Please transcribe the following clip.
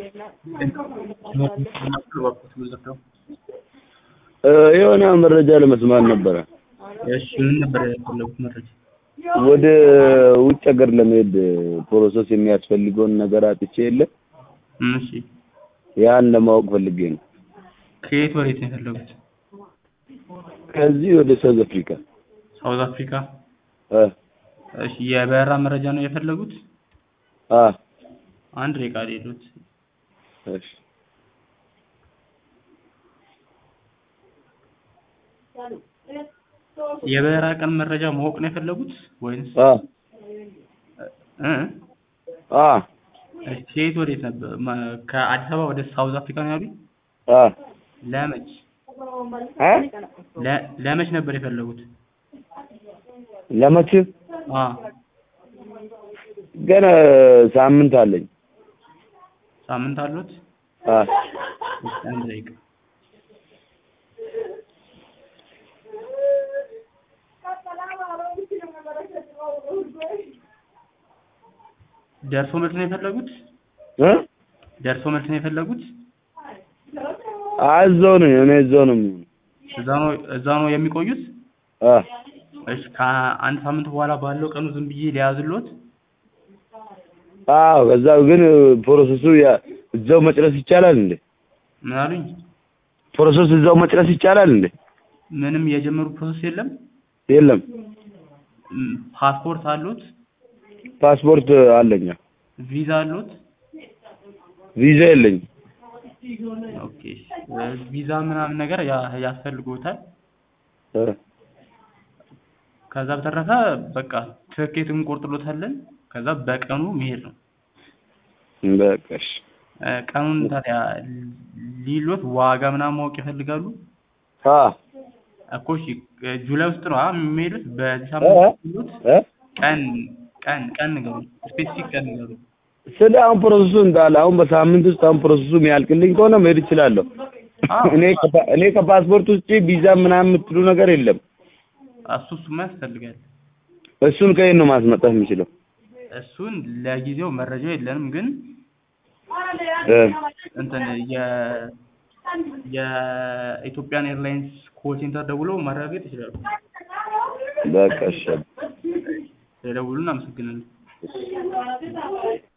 የሆነ መረጃ ለመስማት ነበረ። እሺ ምን ነበር የፈለጉት መረጃ? ወደ ውጭ ሀገር ለመሄድ ፕሮሰስ የሚያስፈልገውን ነገር አጥቼ የለ እሺ ያን ለማወቅ ፈልጌ ነው። ከየት ወዴት ነው የፈለጉት? ከዚህ ወደ ሳውዝ አፍሪካ ሳውዝ አፍሪካ። እ እሺ የበረራ መረጃ ነው የፈለጉት? አ አንድ ደቂቃ ሌሎት እሺ የበረራ ቀን መረጃ ማወቅ ነው የፈለጉት ወይንስ አ እ አ እሺ ከየት ወዴት ነበር? ማ- ከአዲስ አበባ ወደ ሳውዝ አፍሪካ ነው ያሉኝ? አ ለመች አ ለ- ለመች ነበር የፈለጉት? ለመቼ አ ገና ሳምንት አለኝ። ሳምንት አሉት? አ እሺ አንድ ደቂቃ ደርሶ መልስ ነው የፈለጉት? እ ደርሶ መልስ ነው የፈለጉት? እዛው ነኝ እኔ እዛው ነው የምሆነው። እዛ ነው እዛ ነው የሚቆዩት? አ እሺ ከአንድ ሳምንት በኋላ ባለው ቀኑ ዝም ብዬ ሊያዝሎት? አዎ ከዛው ግን ፕሮሰሱ ያ- እዛው መጨረስ ይቻላል እንዴ? ምን አሉኝ? ፕሮሰስ እዛው መጨረስ ይቻላል እንዴ? ምንም የጀመሩ ፕሮሰስ የለም? የለም ም፣ ፓስፖርት አሉት? ፓስፖርት አለኝ። ቪዛ አሉት? ቪዛ የለኝም። ኦኬ እ፣ ቪዛ ምናምን ነገር ያ- ያስፈልጎታል። እ ከዛ በተረፈ በቃ ትኬት እንቆርጥሎታለን። ከዛ በቀኑ መሄድ ነው። በቃ እሺ። እ፣ ቀኑን ታዲያ ሊሎት ዋጋ ምናምን ማወቅ ይፈልጋሉ? አ እኮ እሺ እ፣ ጁላይ ውስጥ ነው አ የሚሄዱት? በዚህ እ ሳምንት ውስጥ የሚሄዱት? እ ቀን ቀን ቀን ንገሩኝ። ስፔሲፊክ ቀን ንገሩኝ። ስለ አሁን ፕሮሰሱ እንዳለ አሁን በሳምንት ውስጥ አሁን ፕሮሰሱ የሚያልቅልኝ ከሆነ መሄድ እችላለሁ። አዎ። እኔ ከፓ- እኔ ከፓስፖርት ውጪ ቪዛ ምናምን የምትሉ ነገር የለም። እሱ እሱማ ያስፈልጋል። እሱን ከየት ነው ማስመጣት የምችለው? እሱን ለጊዜው መረጃው የለንም፣ ግን እ እንትን የ የኢትዮጵያን ኤርላይንስ ኮል ሴንተር ደውለው ማረጋገጥ ይችላሉ። በቃ እሺ። ስለደውሉ እናመሰግናለን።